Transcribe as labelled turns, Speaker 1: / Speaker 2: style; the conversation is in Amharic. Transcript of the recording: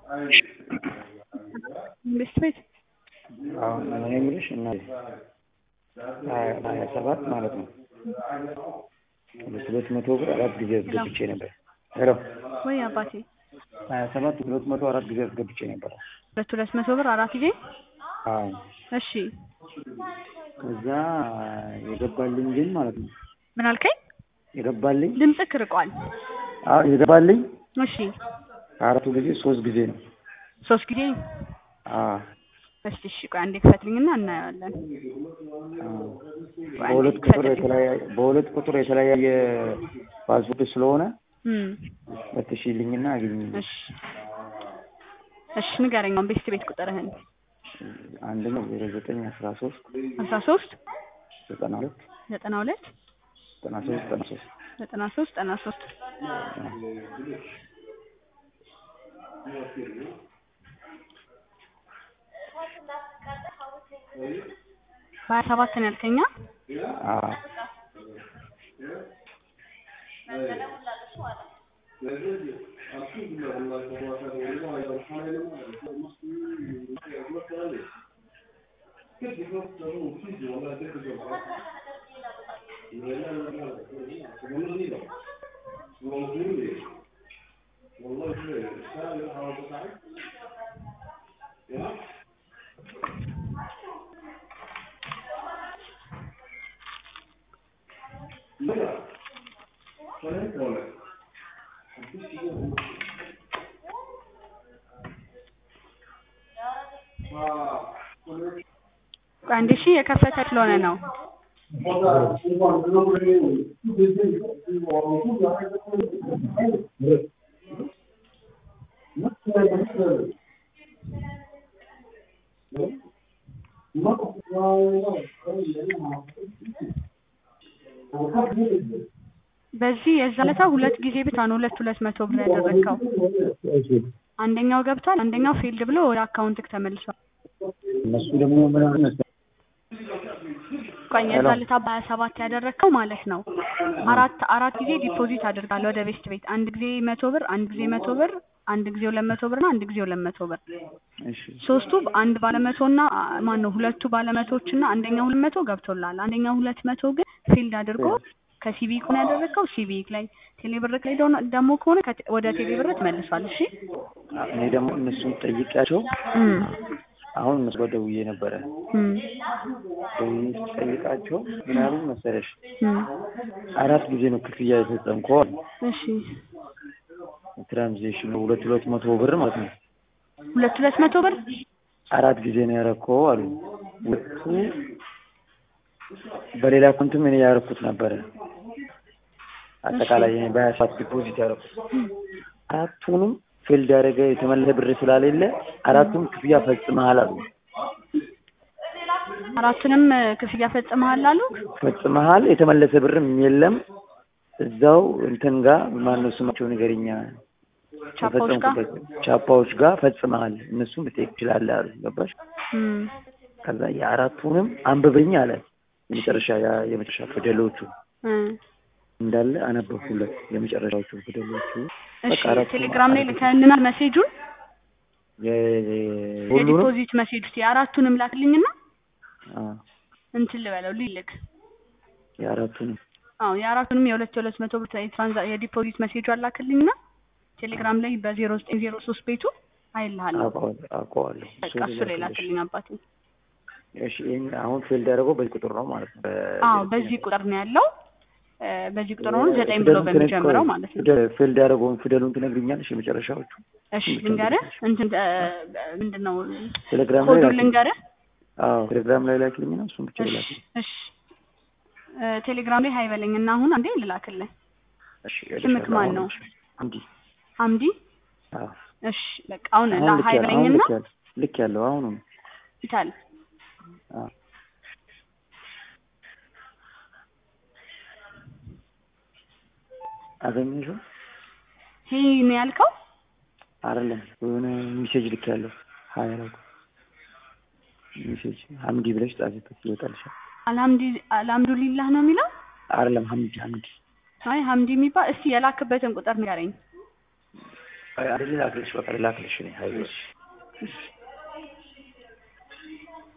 Speaker 1: መንግስት ቤት
Speaker 2: አሁን እኔ የምልሽ እና ሀያ ሰባት ማለት ነው ሁለት ሁለት መቶ ብር አራት ጊዜ አስገብቼ ነበር። ሄሎ
Speaker 1: ወይ አባቴ
Speaker 2: ሀያ ሰባት ሁለት መቶ አራት ጊዜ አስገብቼ ነበር።
Speaker 1: ሁለት ሁለት መቶ ብር አራት ጊዜ
Speaker 2: አዎ
Speaker 1: እሺ
Speaker 2: ከዛ የገባልኝ ግን ማለት ነው
Speaker 1: ምን አልከኝ?
Speaker 2: የገባልኝ
Speaker 1: ድምፅህ ርቋል።
Speaker 2: አዎ የገባልኝ
Speaker 1: እሺ
Speaker 2: አራቱ ጊዜ ሶስት ጊዜ ነው።
Speaker 1: ሶስት ጊዜ
Speaker 2: አዎ
Speaker 1: እስቲ እሺ ቆይ አንዴ ክፈትልኝና እናየዋለን።
Speaker 2: አዎ።
Speaker 1: ቆይ አንዴ
Speaker 2: በሁለት ቁጥር
Speaker 1: ክፈትልኝ።
Speaker 2: የተለያየ በሁለት ቁጥር የተለያየ ፓስፖርት ስለሆነ
Speaker 1: እም
Speaker 2: ፈትሽልኝና አግኝ
Speaker 1: እሺ እሺ ንገረኝ አሁን ቤት ቤት ቁጥርህን
Speaker 2: አንደኛው ዜሮ ዘጠኝ አስራ ሶስት
Speaker 1: አስራ ሶስት
Speaker 2: ዘጠና ሁለት
Speaker 1: ዘጠና ሁለት
Speaker 2: ዘጠና ሶስት ዘጠና ሶስት
Speaker 1: ዘጠና ሶስት ዘጠና ሶስት በሀያ ሰባት ነው ያልከኛ
Speaker 2: አዎ
Speaker 1: ቆይ አንዴ እሺ የከፈተ ስለሆነ ነው በዚህ የዛ ለታ ሁለት ጊዜ ብቻ ነው ሁለት ሁለት መቶ ብር ያደረግከው አንደኛው ገብቷል አንደኛው ፌልድ ብሎ ወደ አካውንትክ ተመልሷል
Speaker 2: እነሱ ደግሞ ምን አለ መሰለኝ
Speaker 1: ቆይ የዛ ለታ በሀያ ሰባት ያደረግከው ማለት ነው አራት አራት ጊዜ ዲፖዚት አድርጋለሁ ወደ ቤስት ቤት አንድ ጊዜ መቶ ብር አንድ ጊዜ መቶ ብር አንድ ጊዜ ሁለት መቶ ብር እና አንድ ጊዜ ሁለት መቶ ብር
Speaker 2: እሺ
Speaker 1: ሶስቱ አንድ ባለመቶ እና ማን ነው ሁለቱ ባለመቶዎች እና አንደኛው ሁለት መቶ ገብቶላል አንደኛው ሁለት መቶ ግን ፊልድ አድርጎ ከሲቪክ ነው ያደረግከው ሲቪክ ላይ ቴሌብርክ ላይ ደሆነ- ደግሞ ከሆነ ከቴ- ወደ ቴሌብር ተመልሷል እሺ
Speaker 2: እኔ ደግሞ እነሱን ጠይቄያቸው
Speaker 1: እም
Speaker 2: አሁን እነሱ ጋር ደውዬ ነበረ
Speaker 1: እም
Speaker 2: ደውዬ ስጠይቃቸው ምን አሉ መሰለሽ
Speaker 1: እም
Speaker 2: አራት ጊዜ ነው ክፍያ የፈጸምከው አሉ
Speaker 1: እሺ
Speaker 2: ትራንዚሽኑ ሁለት ሁለት መቶ ብር ማለት ነው
Speaker 1: ሁለት ሁለት መቶ ብር
Speaker 2: አራት ጊዜ ነው ያረከው አሉ ሁለቱ በሌላ አካውንትም እኔ ያረኩት ነበረ አጠቃላይ እኔ በሀያ ሰባት ዲፖዚት ያረኩት አራቱንም ፌልድ ያደረገ የተመለሰ ብር ስላሌለ አራቱም ክፍያ ፈጽመሃል አሉ
Speaker 1: አራቱንም እ, ክፍያ ፈጽመሃል አሉ
Speaker 2: ፈጽመሃል የተመለሰ ብርም የለም እዛው እንትን ጋር ማነው ስማቸው ንገሪኛ
Speaker 1: ቻፓዎች ጋር
Speaker 2: የፈጸምኩበት ቻፓዎች ጋር ፈጽመሃል እነሱም ልጠይቅ ትችላለህ አሉ ገባሽ
Speaker 1: እም
Speaker 2: ከዛ የአራቱንም አንብበኝ አለ የመጨረሻ ያ- የመጨረሻ ፊደሎቹ
Speaker 1: እ
Speaker 2: እንዳለ አነበብኩለት የመጨረሻዎቹ ፊደሎቹ
Speaker 1: እሺ
Speaker 2: በቃ አራቱንም
Speaker 1: ቴሌግራም ላይ ልከልናል ሜሴጁን
Speaker 2: የ- የ- ሁሉንም
Speaker 1: የዲፖዚት ሜሴጅ ውስጥ የአራቱንም ላክልኝና
Speaker 2: አ፣
Speaker 1: እንትን ልበለው ልልክ
Speaker 2: የአራቱንም
Speaker 1: አዎ የአራቱንም የሁለት የሁለት መቶ ብር የትራንዛ የዲፖዚት ሜሴጁ አላክልኝና ቴሌግራም ላይ በዜሮ ዘጠኝ ዜሮ ሶስት ቤቱ አይልሃለሁ
Speaker 2: አውቀዋለሁ አውቀዋለሁ
Speaker 1: በቃ እሱ ላይ ላክልኝ አባቴ
Speaker 2: እሺ ይሄን አሁን ፌልድ ያደረገው በዚህ ቁጥር ነው ማለት ነው በ-
Speaker 1: አዎ በዚህ ቁጥር ነው ያለው እ፣ በዚህ ቁጥር ነው ዘጠኝ ብሎ
Speaker 2: ፊደሉን
Speaker 1: በሚጀምረው
Speaker 2: ትነግሪኝ-
Speaker 1: ማለት ነው
Speaker 2: ፊደል- ፌልድ ያደረገውን ፊደሉን ትነግሪኛለሽ የመጨረሻዎቹ
Speaker 1: እሺ ልንገርህ እንትን እ፣ ምንድን ነው
Speaker 2: ቴሌግራም ላይ
Speaker 1: ኮዱን
Speaker 2: ላኪልኝ
Speaker 1: ልንገርህ
Speaker 2: አዎ ቴሌግራም ላይ ላኪልኝና እሱን ብቻ
Speaker 1: እሺ
Speaker 2: ላኪልኝ
Speaker 1: እሺ እ፣ ቴሌግራም ላይ ሀይ በለኝ እና አሁን አንዴ ልላክልህ
Speaker 2: እሺ
Speaker 1: ስምክ ማን ነው?
Speaker 2: እንዲ
Speaker 1: አምዲ
Speaker 2: አዎ
Speaker 1: እሺ በቃ አሁን
Speaker 2: አሁን ልክ
Speaker 1: ሀይ
Speaker 2: ያለው አሁን
Speaker 1: በለኝና
Speaker 2: ልክ ያለው ልክ ያለው አሁኑ ነው
Speaker 1: ይታል
Speaker 2: አዎ አገኘሽው
Speaker 1: ይሄ ነው ያልከው
Speaker 2: አይደለም የሆነ ሜሴጅ ልክ ያለው ሀያ አላውቅ ሜሴጅ ሀምዲ ብለሽ ጻፊበት ይወጣልሻል
Speaker 1: አልሐምዲ አልሐምዱሊላህ ነው የሚለው
Speaker 2: አይደለም ሀምዲ ሀምዲ
Speaker 1: አይ ሀምዲ የሚባል እስቲ የላክበትን ቁጥር ንገረኝ
Speaker 2: አይደል ላክልሽ በቃ ላክልሽ እኔ አይዞሽ